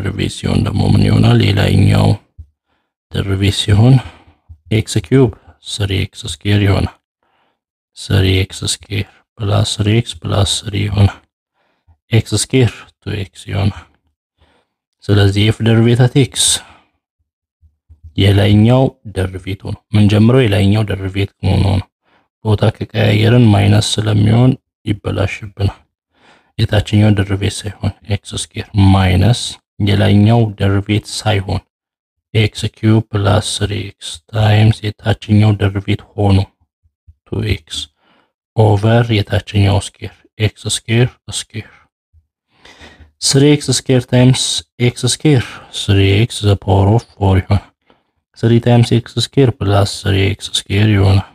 ደርቤት ሲሆን ደግሞ ምን ይሆናል? የላይኛው ደርቤት ሲሆን ኤክስ ኪዩብ ስሪ ኤክስ ስኬር ይሆናል። ስሪ ኤክስ ስኬር ፕላስ ስሪ ኤክስ ፕላስ ስሪ ይሆናል። ኤክስ ስኬር ቱ ኤክስ ይሆናል። ስለዚህ ኤፍ ደርቤታት ኤክስ የላይኛው ደርቤት ሆኖ ምን ጀምረው የላይኛው ደርቤት ሆኖ ነው። ቦታ ከቀያየርን ማይነስ ስለሚሆን ይበላሽብናል። የታችኛው ደርቤት ሳይሆን ኤክስ ስኬር ማይነስ የላይኛው ደርቤት ሳይሆን ኤክስ ኪዩብ ፕላስ ስሪ ኤክስ ታይምስ የታችኛው ደርቤት ሆኖ ቱ ኤክስ ኦቨር የታችኛው ስኬር ኤክስ ስኬር ስኬር ስሪ ኤክስ ስኬር ታይምስ ኤክስ ስኬር ስሪ ኤክስ ዘ ፓወር ኦፍ ፎር ይሆናል። ስሪ ታይምስ ኤክስ ስኬር ፕላስ ስሪ ኤክስ ስኬር ይሆናል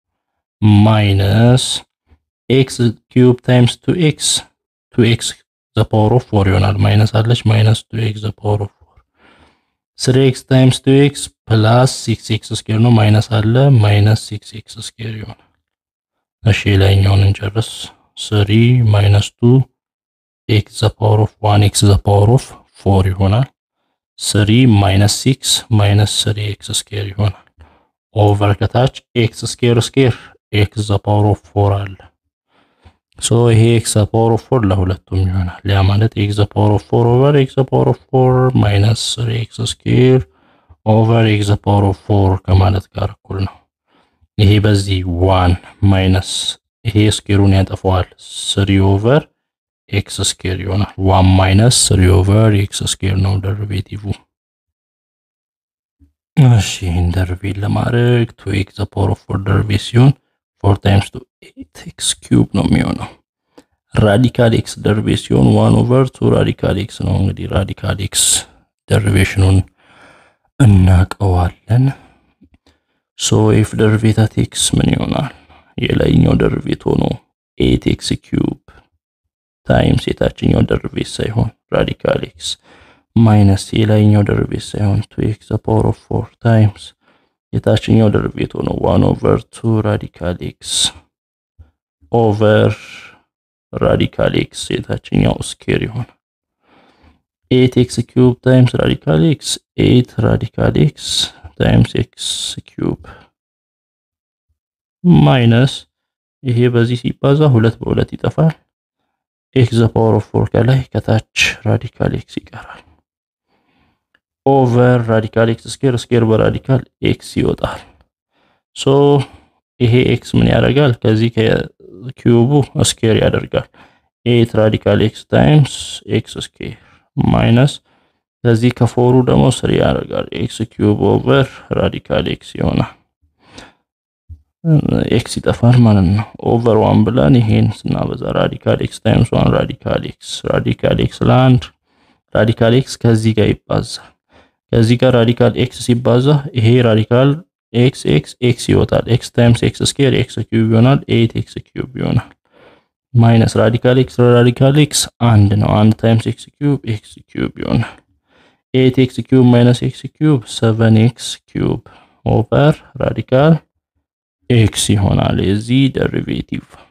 ማይነስ ኤክስ ኪዩብ ታይምስ ቱ ኤክስ ቱ ኤክስ ዘ ፓወር ኦፍ ፎር ይሆናል። ማይነስ አለች ማይነስ ቱ ኤክስ ዘ ፓወር ኦፍ ፎር ስሪ ኤክስ ታይምስ ቱ ኤክስ ፕላስ ሲክስ ኤክስ ስኬር ነው። ማይነስ አለ ማይነስ ሲክስ ኤክስ ስኬር ይሆናል። እሺ ላይኛውን እንጨርስ። ስሪ ማይነስ ቱ ኤክስ ዘ ፓወር ኦፍ ዋን ኤክስ ዘ ፓወር ኦፍ ፎር ይሆናል። ስሪ ማይነስ ሲክስ ማይነስ ስሪ ኤክስ ስኬር ይሆናል። ኦቨር ከታች ኤክስ ስኬር ስኬር ኤክስ ዘ ፓወር ኦፍ ፎር አለ። ሶ ይሄ ኤክስ ዘ ፓወር ኦፍ ፎር ለሁለቱም ይሆናል። ያ ማለት ኤክስ ዘ ፓወር ኦፍ ፎር ኦቨር ኤክስ ዘ ፓወር ኦፍ ፎር ማይነስ ስሪ ኤክስ ስኬር ኦቨር ኤክስ ዘ ፓወር ኦፍ ፎር ከማለት ጋር እኩል ነው። ይሄ በዚህ ዋን ማይነስ ይሄ ስኬሩን ያጠፈዋል። ስሪ ኦቨር ኤክስ ስኬር ይሆናል። ዋን ማይነስ ስሪ ኦቨር ኤክስ ስኬር ነው ደሪቬቲቭ። እሺ ይህን ደሪቬት ለማድረግ ቱ ኤክስ ዘ ፓወር ኦፍ ፎር ደሪቬት ሲሆን ፎር ታይምስ ቱ ኤት ኤክስ ኪዩብ ነው የሚሆነው። ራዲካል ኤክስ ደሪቬት ሲሆን ዋን ኦቨር ቱ ራዲካል ኤክስ ነው። እንግዲህ ራዲካል ኤክስ ደሪቬሽኑን እናቀዋለን። ሶ ኤፍ ደሪቬታት ኤክስ ምን ይሆናል? የላይኛው ደሪቬት ሆኖ ኤት ኤክስ ኪዩብ ታይምስ የታችኛው ደሪቬት ሳይሆን ራዲካል ኤክስ ማይነስ የላይኛው ደሪቬት ሳይሆን ቱ ኤክስ ዘ ፓወር ኦፍ ፎር ታይምስ የታችኛው ደሪቬት ሆኖ ዋን ኦቨር ቱ ራዲካል ኤክስ ኦቨር ራዲካል ኤክስ የታችኛው ስኬር ይሆናል። ኤት ኤክስ ኪዩብ ታይምስ ራዲካል ኤክስ ኤት ራዲካል ኤክስ ታይምስ ኤክስ ኪዩብ ማይነስ ይሄ በዚህ ሲባዛ ሁለት በሁለት ይጠፋል። ኤክስ ዘ ፓወር ኦፍ ፎር ከላይ ከታች ራዲካል ኤክስ ይቀራል። ኦቨር ራዲካል ኤክስ ስኬር ስኬር በራዲካል ኤክስ ይወጣል። ሶ ይሄ ኤክስ ምን ያደርጋል? ከዚህ ከኪዩቡ ስኬር ያደርጋል። ኤት ራዲካል ኤክስ ታይምስ ኤክስ ስኬር ማይነስ ከዚህ ከፎሩ ደግሞ ስሪ ያደርጋል። ኤክስ ኪዩብ ኦቨር ራዲካል ኤክስ ይሆናል። ኤክስ ይጠፋል ማለት ነው። ኦቨር ዋን ብለን ይሄን ስናበዛ ራዲካል ኤክስ ታይምስ ዋን ራዲካል ኤክስ ራዲካል ኤክስ ለአንድ ራዲካል ኤክስ ከዚህ ጋር ይባዛል። ከዚህ ጋር ራዲካል ኤክስ ሲባዛ ይሄ ራዲካል ኤክስ ኤክስ ኤክስ ይወጣል። ኤክስ ታይምስ ኤክስ ስኬር ኤክስ ኪዩብ ይሆናል። ኤት ኤክስ ኪዩብ ይሆናል። ማይነስ ራዲካል ኤክስ ራዲካል ኤክስ አንድ ነው። አንድ ታይምስ ኤክስ ኪዩብ ኤክስ ኪዩብ ይሆናል። ኤት ኤክስ ኪዩብ ማይነስ ኤክስ ኪዩብ ሰቨን ኤክስ ኪዩብ ኦቨር ራዲካል ኤክስ ይሆናል የዚህ ደሪቬቲቭ